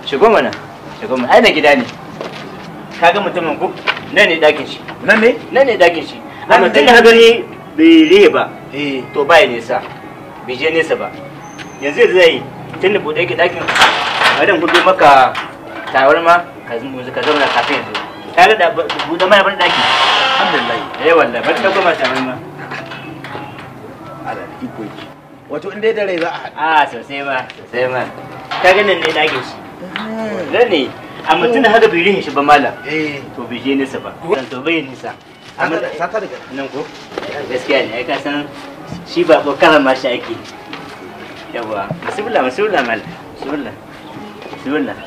shigo mana shigo mana ai na gida ne kaga mutumin ku nan ne dakin shi nan ne nan ne dakin shi Nan amma ne tun da ka gani bai rihe ba eh to ba ya nesa bai je nesa ba yanzu yanzu zai tun da bude yake dakin madan hudu maka tawar ma ka zama ka zauna kafin yanzu ka ga da bude mana ban daki alhamdulillah eh wallahi ban dauko ma tawar ma ala da iko yake wato in dai da rai za a haɗu a sosai ma sosai ma ka ga nan ne dakin shi nan ne amma tun da haka bai rihe shi ba malam eh to bai je nesa ba dan to bai nisa amma saka saka daga nan ko gaskiya ne ai ka san shi ba ko karan ma shi ake yawa bismillah bismillah mal bismillah bismillah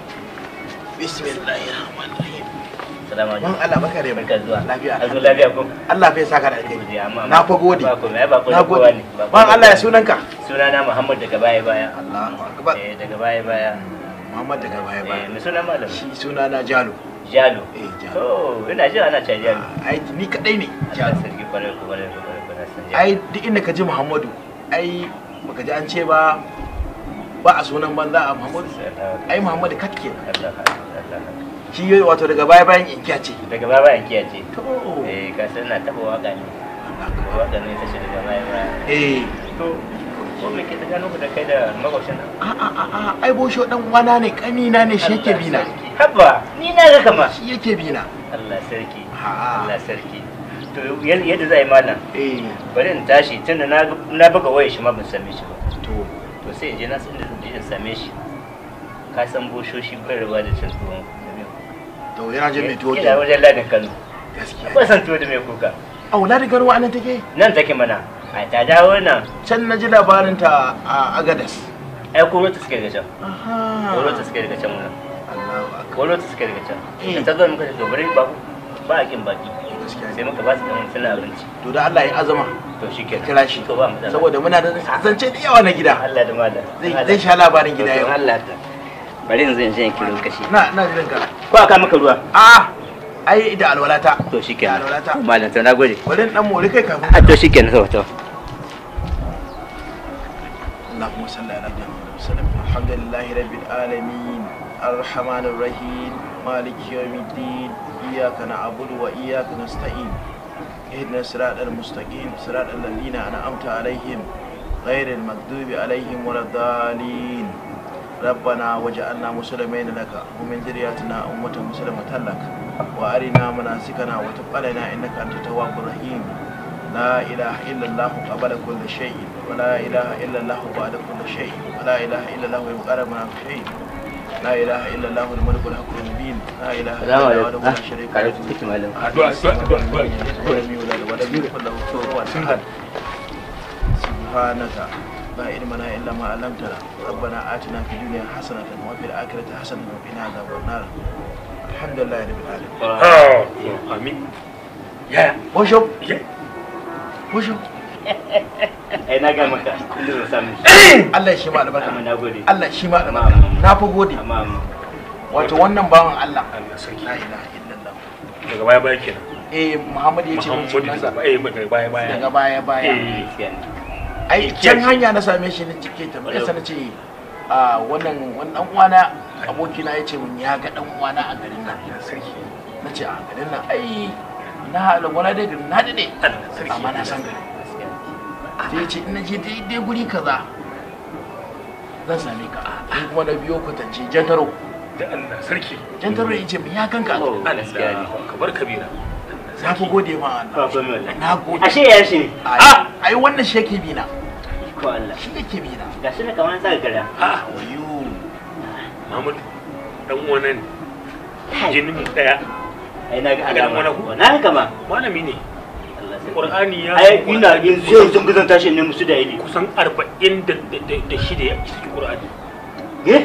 bismillahir rahmanir rahim salamu man alaikum Allah baka da barka zuwa lafiya azu lafiya ko Allah fa ya saka da alheri Godiya, amma- na fa gode ba komai ba na komai kowa gode ne ba man komai. Allah ya sunanka sunana Muhammad daga baya baya Allahu akbar eh daga baya baya Muhammad daga baya eh baya me suna malam shi sunana Jalo Jalo eh Jalo to ina ji ana cewa Jalo ai ni kadai ne Allah Jalo sarki kwarai ko kwarai ko kwarai ko na san Jalo ai duk inda ka ji Muhammadu ai baka ji an ce ba ba a sunan banza a Muhammadu ai Muhammadu kat kenan Allah Allah shi yoyi wato daga baya bayan inkiya ce daga baya bayan kiyace to eh ka san na taba waka ne waka ne ta ce daga baya baya eh to ko me ke ta gano ku da kai da makwabcin nan a a a a ai bosho dan wana ne kanina ne shi yake bina habba ni na ga kama shi yake bina Allah sarki Ha. Allah sarki to yal- yadda zai malam eh bari in tashi tunda na na buga wayar shi ma ban same shi ba to to sai in je na san da zan je in same shi ka san boshoshi bai rabuwa da cin tuwon to yana je mai tuwo ina wajen ladin Kano gaskiya ba san tuwo da mai kuka a wula da gano anan take nan take mana ai ta dawo nan can na ji labarin ta a agadas ai ko ta suke daga can aha ko ta suke daga can wannan Allahu akbar ko ta suke daga can Eh. da ta zo muka ce to bari ba ba a kin baki gaskiya sai ne. muka ba su kamar suna abinci to da Allah ya azama to shi ke kira shi to ba mu da saboda muna da zance da yawa na gida Allah da malam zai zai sha labarin gida to yau Allah ta bari yanzu in je in kiro kashi na na jiran ka ko aka maka ruwa a ai da alwalata to shi da kenan alwalata malam to nagode bari in dan mori kai kafin a to shi kenan to to اللهم صل على محمد وسلم الحمد لله رب العالمين الرحمن الرحيم مالك يوم الدين إياك نعبد وإياك نستعين اهدنا الصراط المستقيم صراط الذين أنعمت عليهم غير المغضوب عليهم ولا الضالين ربنا وجعلنا مسلمين لك ومن ذريتنا أمة مسلمة لك وأرنا مناسكنا وتب علينا إنك أنت التواب الرحيم لا إله إلا الله قبل كل شيء ولا إله إلا الله بعد كل شيء ولا إله إلا الله يبقى من شيء لا إله إلا الله الملك الحق المبين لا إله إلا salamu الله alaikum وحده لا شريك kare له su kike malam addu'a addu'a addu'a ولم يولد ولم يكن له كفوا أحد سبحانك لا علم لنا إلا ما علمتنا ربنا آتنا في الدنيا حسنة وفي الآخرة حسنة وقنا عذاب النار الحمد لله رب العالمين amin ya وشوف ya وشوف ai na ga maka inda zan samu Allah shi ma albarka amma nagode Allah shi ma albarka na fa gode amma amma wato wannan bawan Allah Allah sarki la ilaha illallah daga baya baya kenan eh Muhammad ya ce mun Muhammadu sunansa daga baya daga baya baya daga baya baya Eh. gaskiya ne ai can hanya na same shi ne cike ta bai sana ce a wannan wannan dan uwana abokina ya ce mun ya ga dan uwana a garin nan sarki na ce a garin nan ai na halin wani dai garin na dade Allah sarki amma na san garin gaskiya ne sai ya ce ina je daidai guri kaza zan same ka ni kuma na biyo kwatance jantaro da Allah sarki jantaro ya ce mun ya kanka Oh, gaskiya ne Allah kabar kabira na fi gode ma ba Allah komai wallahi na gode ashe ya shi ne ai ai wannan shi yake bina ko Allah shi yake bina gashi ne kamar sa gara a wayo Muhammadu dan uwan jinin mu daya ai na ga A ganin wani alama ku? na ga kama malami ne Allah sarki Qur'ani ya ai ina yanzu yau sun gizon tashi ne musu da ili kusan 40 da da da shida ya cikin Qur'ani eh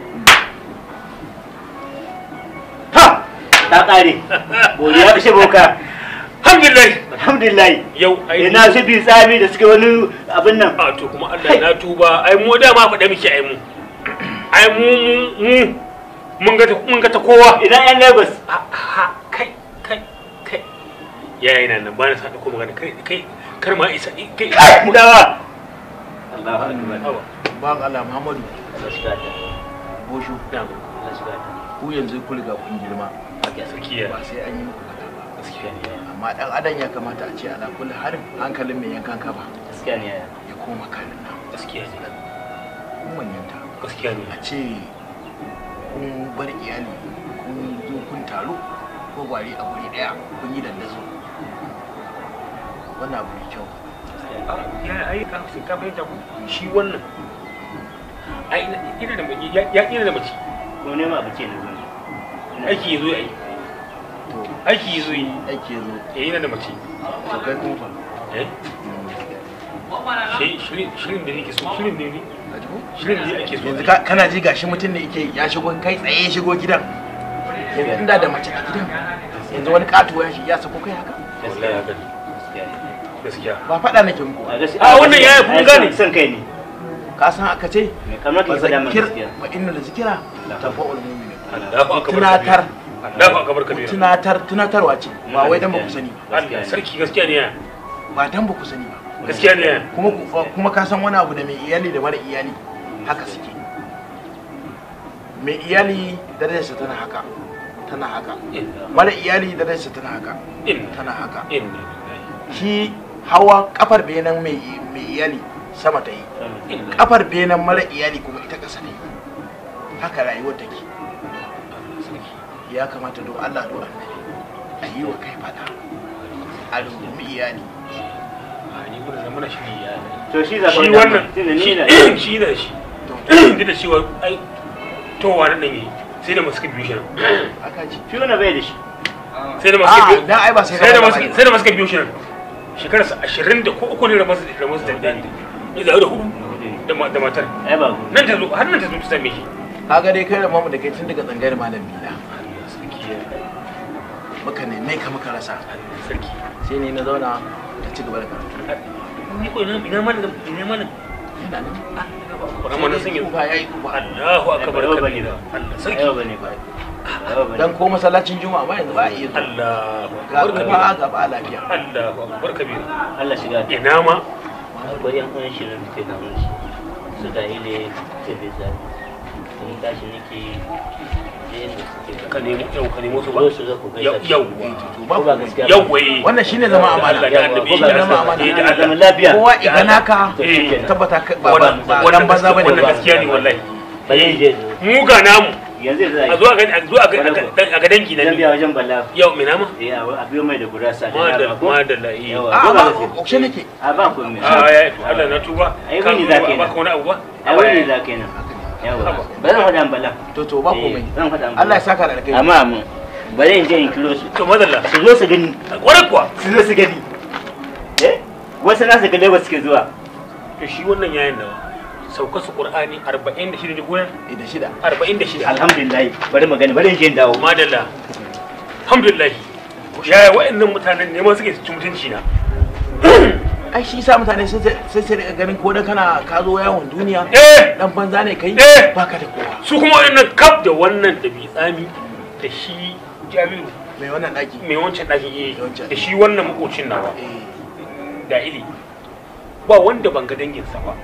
ha ta kare godiya bishe boka alhamdulillah alhamdulillah yau ai ina su bi tsami da suke wani abin nan a to kuma Allah na tuba ai mu da ma faɗa miki ai mu ai mu mu- mu mun ga ta mun ga ta kowa ina yan lagos a a kai kai kai yayi nan nan ba na sa ko magana kai kai kar ma isa kai dawa Allahu akbar Awa. ban Allah Muhammadu Allah shi kata bosho na Allah shiga ta ku yanzu ku riga kun girma ake sa sarki ya ba sai an yi muku faɗa ba gaskiya ne yaya amma dan adam ya kamata a ce ala kulli harin hankalin mai yankan kaba gaskiya ne yaya ya koma kanin nan gaskiya ne kun manyanta gaskiya ne a ce kun bar iyali kun zo kun taru ko gwari a guri daya kun yi dandazo wannan abu mai kyau ya ai ka sun ka fahimta ku shi wannan ai ina da mace ya ya ina da mace ko nema abu ce na zo aiki yazo ai to aiki yazo yi aiki ya zo eh ina da mace to kai kuma fa eh shi shirin shirin da nake so shirin ne ne ka ji ko shirin da ake so yanzu ka- kana ji gashi mutum ne yake ya shigo kai tsaye ya shigo gidan yanzu inda da mace a gidan yanzu wani katuwa ya shi ya sako kai haka wallahi haka ne gaskiya ne gaskiya ba faɗa nake muku a gaskiya Ah, wannan yaya kun ai, gane? son- son kai ne ka san aka ce me kamar ka ba faɗa min zakir gaskiya wa inna da zikira tafa'ul mu'minin Allahu akbar tunatar Allahu akbar kabira tunatar tunatarwa ce ba wai dan ba ku sani ba Allah sarki gaskiya ne ya ba dan ba ku sani ba gaskiya ne ya kuma ku- kuma ka san wani abu da mai iyali da mara iyali haka suke mai iyali darajarsa tana haka tana haka mara iyali darajarsa tana haka in tana haka in shi hawa kafar benan mai mai iyali sama ta yi in kafar benan mara iyali kuma ita ƙasa ne haka rayuwar take ya kamata don Allah don annabi a yi wa kai fada a rungumi iyali ni gurin da muna shiri ya to shi za ka shi faɗa wannan min, tunda ni na shi da shi duk da cewa ai towa nan ne sai da masu biyu shi nan aka ji shi wannan bai da shi sai da masu a biyu dan ai ba sai sai da ka masu sai da masu biyu shi nan shekarar sa 20 da ko uku ne da masu da masu da da ni da hudu da ma- da matar ai ba ku nan ta zo har nan ta zo ta same shi kaga dai kai da mamu da kai tun daga tsangayar malam bila muka neme ka muka rasa sarki sai ne na zauna ta ci gaba da karatu ni ko ina ina mana ina mana ina nan Rama na sun yi Tsufa ya yi tsufa Allahu akbar Ai, ba kabira Allah sarki yau bane ba yau bane dan ko masallacin juma'a ma yanzu ba a iya zuwa Allahu ga akbar kabira tsufa ga ba lafiya Allahu akbar kabira Allah shiga ta ina ma akwai yan uwan shirin da ke kamun shi su da ile ta bai zabi ni tashi nake je inda suke ka nemo yau ka nemo su ba zo su zo ku gaisa yau Eh, yau to ba ko ba komai. gaskiya ba? yau wai wannan shine zama amana Allah da annabi Ko ba ya zama sa amana. eh da Ana zaman Allah lafiya kowa idan haka to shi kenan. tabbata ka- ba ba wannan ba dan wannan banza bane wannan ba gaskiya ne wallahi ba zai je mu ga namu yanzu yanzu a zo a ga a zo a ga a ga dangi na zan ni biya wajen balla yau me nama eh a biyo mai da gurasa da madalla nama ko madalla eh yawa a ko ba ba gaskiya ƙarshe nake a ba ku mai a ya Allah na tuba Ai, ka wani zo za ba ka yi baka wani abu ba a wani za ka yi nan yawa ba zan faɗa an balla to to ba Eh, komai zan faɗa an Allah ya balla saka da alkai amma mu bari in je in kiro su to madalla su zo su gani kwarai kuwa su zo su gani eh wasu nasu ga Lagos suke zuwa to shi wannan yayin da sauka su qur'ani 46 ne goyen da shida 46 alhamdulillah bari mu gani bari in je in dawo madalla alhamdulillah yaya wa'annan mutanen neman suke ci mutunci na ai shi sa mutane sai sai sai daga ganin ko da kana ka zo yawon duniya eh dan banza ne kai Eh. baka da kowa su kuma wa'annan kaf da wannan da bi tsami da shi jami'u mai wannan daki mai wancan ɗakin yi Wancan. da shi wannan makocin nawa eh da ili ba wanda ban ga danginsa ba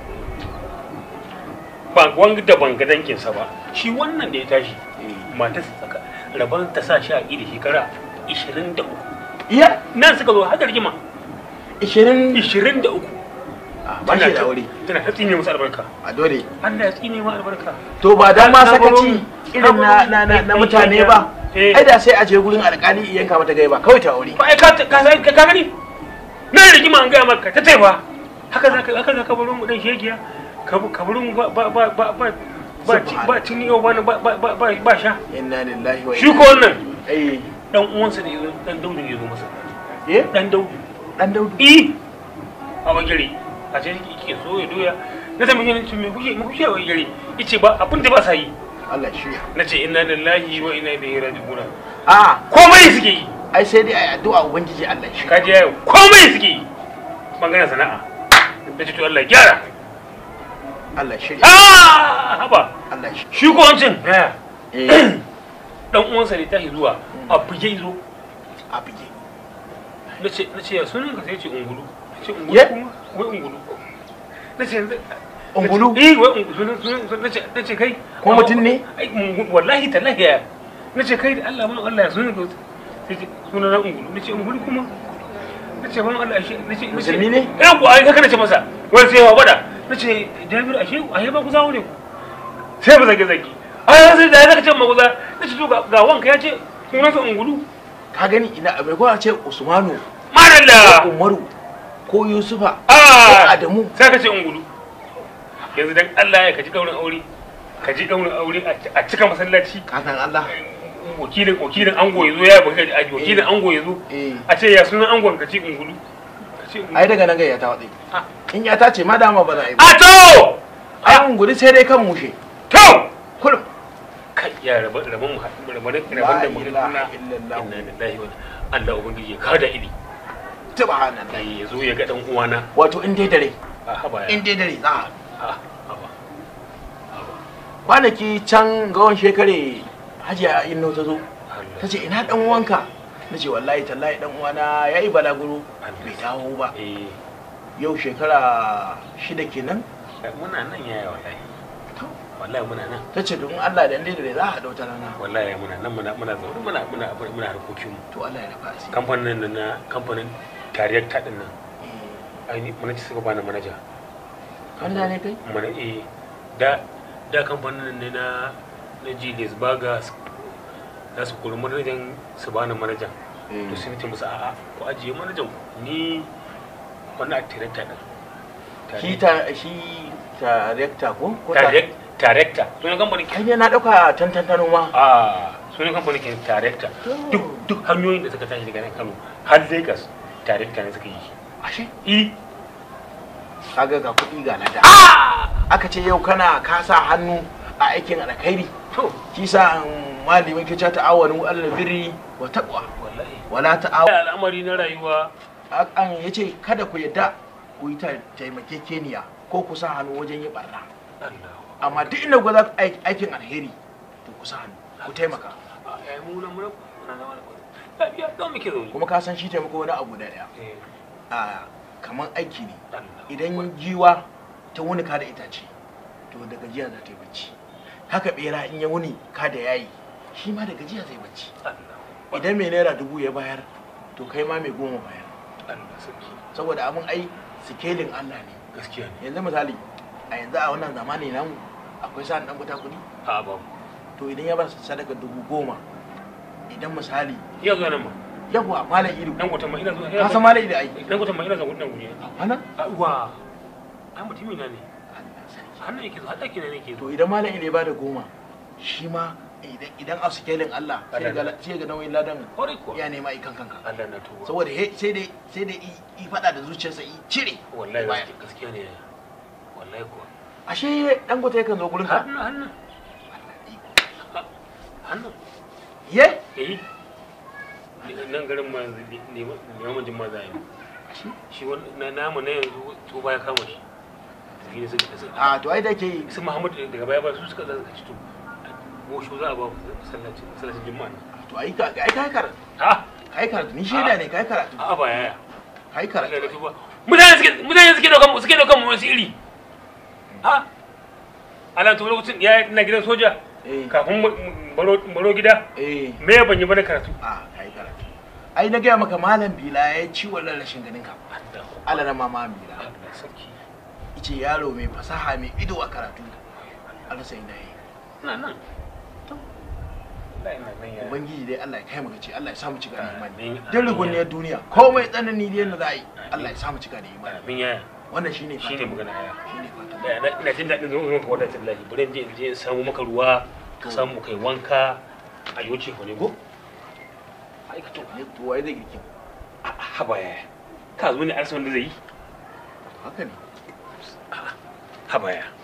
ba wanda ban ga danginsa ba shi wannan da ya tashi eh matarsa tsaka rabon ta sa shi a ƙi da shekara 23 iya nan suka zo har da rigima 20 23 ah, ba shi da aure tana ta tsine musu albarka a dole Allah ya tsine mu albarka to ba dan ma Na sakaci baro- irin na na na, na mutane ba Eh. ai da sai a je gurin alkali yanka mata gai ba kawai ta aure ba ai ka ka san ka gani na rigima an ga maka ta taifa haka zaka haka zaka baro mu dan shegiya ka ka baro mu ba ba ba ba ba ba ci- ba tuni yau ba ba ba ba ba ba sha inna lillahi wa shi ko wannan eh dan uwansa da yazo dan daudu ya zo masa eh dan daudu dan daudu i a bagire a ce yake so ya doya na tambaye ni me kuke me kuke a bagire yace ba abin da ba sa yi Allah shirya nace inna lillahi wa inna ilaihi raji'un a komai suke yi ai sai dai ai addu'a ubangiji Allah shi kaji yayo komai suke yi bangaren sana'a da ce to Allah ya gyara Allah shirya ah haba Allah shi shi ko wancin eh eh dan uwansa ne tashi zuwa a buge zo a bige nace nace ya sunan ka sai ce ungulu nace ungulu Ye? kuma wai ungulu nace yanzu ungulu eh wai ungulu sunan nace nace kai Ko mutum ne? ai ungu- wallahi tallahi ya nace kai da Allah mun Allah ya sunan ka sai ce sunan na ungulu nace ungulu kuma nace ban Allah ashe nace nace Musulmi ne? eh ko ai haka nace masa wai sai ya bada nace Jabir ashe ashe ba ku zawo ne ku sai ba zage zage ai sai da zaka ce ma kuza nace to ga ga wanka ya ce sunan sa ungulu ka gani ina mai kwa ce usmanu ko madalla umaru ko yusufa ah ko adamu sai ka ce ungulu yanzu dan Allah ya kaji daurin aure kaji daurin aure a cika masallaci ka san Allah wakilin wakilin ango yazo ya baka aji wakilin ango yazo eh a ce ya sunan angon ka ce ungulu ka ce ungulu ai daga nan gayya ta watsi Ah. in ya ta ce ma dama ba za a yi ba a to ai ungulu sai dai kan mushe to kullum kai ya rabu rabon mu rabon rabon da La mu ilaha na illallah. inna lillahi wa Allah ubangiji ya kada ili subhanallah dai yazo ya ga dan uwana wato in dai dare a haba ya in dai dare za a a haba kwanaki can gawan shekare hajiya inno ta zo Allah ta ce ina dan uwanka na ce wallahi tallahi dan uwana ya yi balaguro bai dawo ba eh yau shekara shida kenan muna nan yaya wallahi wallahi muna nan ta ce don Allah da dai dare za a haɗa wata rana wallahi muna nan muna muna zaune muna muna muna harkokin mu to Allah ya rafa asiri kamfanin nan na kamfanin tariyar ta din nan Eh, ai ni manaja suka bani manaja Allah ne kai mana eh da da kamfanin nan ne na na Julius Baga za su kori manajan su bani manajan to sai nace musu a'a ku ajiye manajan ku ni wannan a tariyar din shi ta shi ta rekta ko ko ta tariyar tariyar sunan kamfanin kai ne na dauka tantantano ma a sunan kamfanin ke tariyar duk duk hanyoyin da suka tashi daga nan Kano har Lagos tariyar ne suka yi ashe i kaga ga kuɗi ga lada aka ce yau kana kasa hannu a aikin alkhairi to shi sa malamin ke ta ta'awanu alal birri wa taqwa wallahi wala ta'aw al'amari na rayuwa an yace kada ku yadda ku yi ta- taimakekeniya ko ku sa hannu wajen yi barna Allah amma duk inda ku za ku aik- aikin alheri to ku sa hannu ku taimaka ai mu nan mun na na wani lafiya don muke zaune kuma ka san shi taimako wani abu da daya eh a kamar aiki ne Allah idan giwa ta wuni ka da itace to da gajiya za ta yi bacci haka bera in ya wuni ka da yayi shi ma da gajiya zai bacci Allah idan mai naira dubu ya bayar to kai ma mai goma bayar Allah sarki saboda abin ai sikelin Allah ne gaskiya ne yanzu misali a yanzu a wannan zamani namu akwai sa'an dan buta kuɗi a ba to idan ya ba su sadaka dubu goma idan misali iya zuwa nan ma yawa malam ido dan gutan ma ina zuwa ka san malam ido ai dan gutan ma ina zuwa gutan guri wannan wa ai mutumi na ne hannun yake zuwa daki ne nake to idan malam ido ya bada goma shi ma idan idan a sikelin Allah sai ga sai ga nauyin ladan kore ko ya nema ikan kanka Allah na tuba saboda he sai dai sai dai i i fada da zuciyarsa i cire wallahi baya. gaskiya- gaskiya ne wallahi ko ashe dan gota yakan zo gurin ka hannun hannun hannun ye eh nan garin ma yanzu neman jin maza yi shi wani na namu na yanzu to baya kama shi shi ne suka suka a to ai da ke su muhammad daga baya ba su suka zaka ci to gosho za a ba sallaci sallacin juma'a ne to ai ka ai kai karatu ha kai karatu ni shaida ne kai karatu a ba yaya kai Allah karatu na tuba mutane suke mutane suke daukan suke daukan mu wasu iri ha ala to lokacin ya na gidan soja eh kafin mu- mu baro baro gida eh me ban yi bane karatu a kai karatu ai na gaya maka malam bila ya ci wannan rashin ganin ka Allah na mama bila Allah sarki ice yaro mai fasaha mai ido a karatu Allah sai na yi ina nan wallahi ina nan ya ubangiji dai Allah ya kai mu gaci Allah ya samu cika da imani Amin. dan ruguniyar duniya komai tsanani da yadda za a yi Allah ya samu cika da imani min yaya wannan shine shine fatan magana yaya shine fatan da na- ina jin daɗin zuwa ka wadatar lahi bari in je in je in samu maka ruwa ka samu kai wanka a yoce ko ne ko aikato ne to wai zai girkin haba yaya ka zo ne arsa wanda zai yi haka ne haba yaya